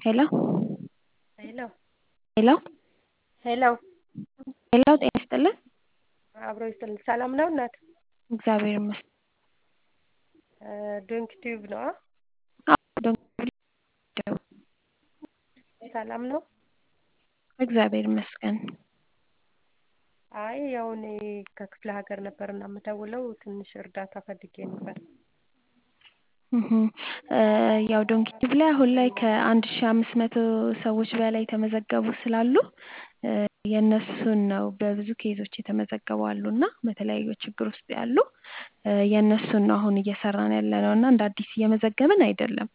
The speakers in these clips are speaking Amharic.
ሄሎ ሄሎ ሄሎ ሄሎ ሄሎ ጤና ይስጥልን። አብሮ ይስጥልን። ሰላም ነው እናት? እግዚአብሔር ይመስገን። ዶንክ ቲዩብ ነው? ሰላም ነው? እግዚአብሔር ይመስገን። አይ ያው እኔ ከክፍለ ሀገር ነበር እና የምደውለው ትንሽ እርዳታ ፈልጌ ነበር። እህ ያው ዶንኪ ቲዩብ ላይ አሁን ላይ ከአንድ ሺህ አምስት መቶ ሰዎች በላይ የተመዘገቡ ስላሉ የእነሱን ነው በብዙ ኬዞች የተመዘገቡ አሉ እና በተለያዩ ችግር ውስጥ ያሉ የእነሱን ነው አሁን እየሰራን ያለነው እና እንደ አዲስ እየመዘገብን አይደለም።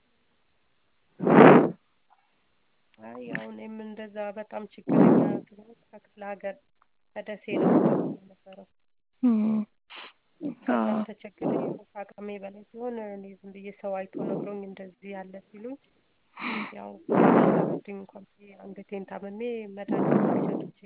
አይ ያው እኔም እንደዛ በጣም ችግረኛ ስለሆንኩ ከክፍለ ሀገር ከደሴ ነው የምደውለው የነበረው። በጣም ተቸግሬ ያው ከአቅሜ በላይ ሲሆን እኔ ዝም ብዬ ሰው አይቶ ነግሮኝ እንደዚህ ያለ ሲሉኝ ያው ሊረዱኝ እንኳን ብዬ አንገቴን ታምሜ መድኃኒት መግዣ አጥቼ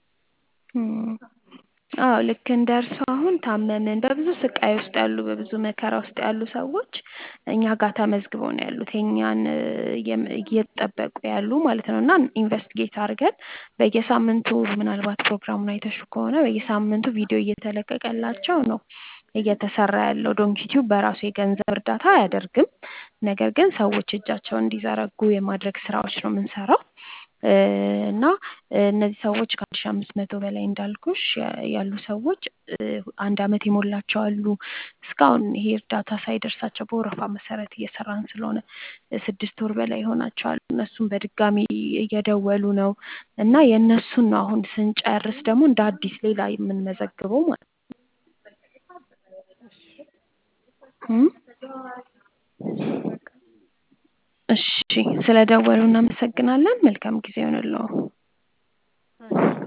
አዎ ልክ እንደ እርሱ አሁን ታመምን በብዙ ስቃይ ውስጥ ያሉ በብዙ መከራ ውስጥ ያሉ ሰዎች እኛ ጋር ተመዝግበው ነው ያሉት የእኛን እየጠበቁ ያሉ ማለት ነው እና ኢንቨስቲጌት አድርገን በየሳምንቱ ምናልባት ፕሮግራሙን አይተሽው ከሆነ በየሳምንቱ ቪዲዮ እየተለቀቀላቸው ነው እየተሰራ ያለው። ዶንኪ ቲዩብ በራሱ የገንዘብ እርዳታ አያደርግም። ነገር ግን ሰዎች እጃቸውን እንዲዘረጉ የማድረግ ስራዎች ነው የምንሰራው። እና እነዚህ ሰዎች ከአንድ ሺህ አምስት መቶ በላይ እንዳልኩሽ ያሉ ሰዎች አንድ አመት የሞላቸው አሉ። እስካሁን ይሄ እርዳታ ሳይደርሳቸው በወረፋ መሰረት እየሰራን ስለሆነ ስድስት ወር በላይ ይሆናቸዋል። እነሱም በድጋሚ እየደወሉ ነው እና የእነሱን ነው አሁን ስንጨርስ ደግሞ እንደ አዲስ ሌላ የምንመዘግበው ማለት ነው። እሺ ስለደወሉ እናመሰግናለን። መልካም ጊዜ ይሁንልዎ።